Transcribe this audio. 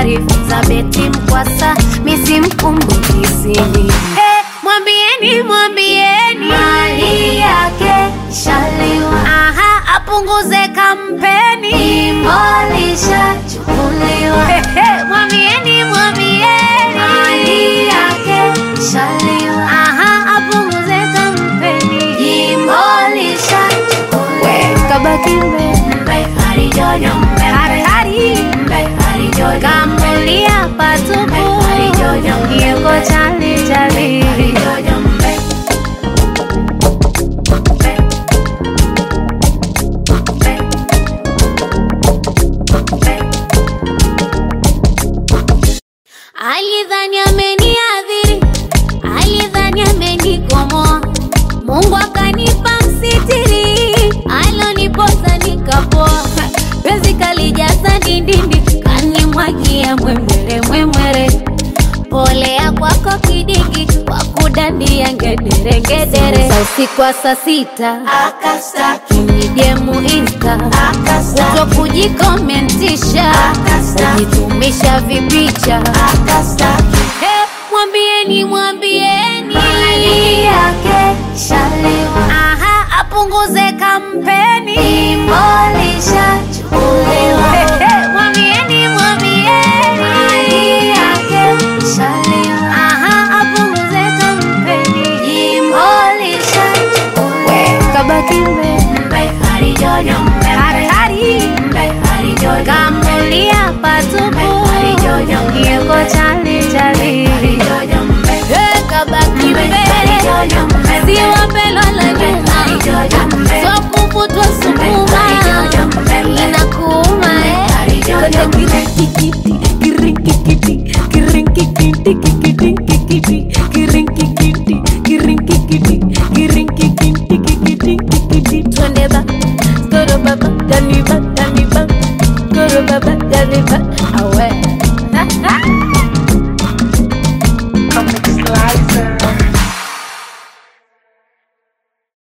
taarifa za beti mkwasa misimkumbukisini hey, mwambieni mwambieni mali yake shaliwa aha apunguze kampeni imolishachukuliwa Hey, hey, mwambieni mwambieni mali yake shaliwa aha apunguze kampeni imolishachukuliwa kabaki mbele mbe harijojo mbe hatari mbe harijojo kamulia patupu yuko chali chali harijojo mbe alidhani ameniadhiri alidhani amenikomoa mungu akanipa msitiri aloniposa nikapoa penzi kalijaza dindindi kanimwagia mwemwere mwemwere polea kwako kidigi kwa kudandia ngedere ngedere Sa usiku wa saa sita akastaki nijemu insta akastaki kuto kujikomentisha Akastaki. kujitumisha vipicha akastaki Hey, mwambieni mwambieni mali yake shaliwa aha apunguze kampeni imolishachukuliwa Hey, hey, mwambieni mwambieni mali yake shaliwa aha apunguze kampeni imolishachukuliwa kabaki mbele mbe harijojo mbe hatari mbe harijojo kamulia patupu Harijojo. yuko chali chali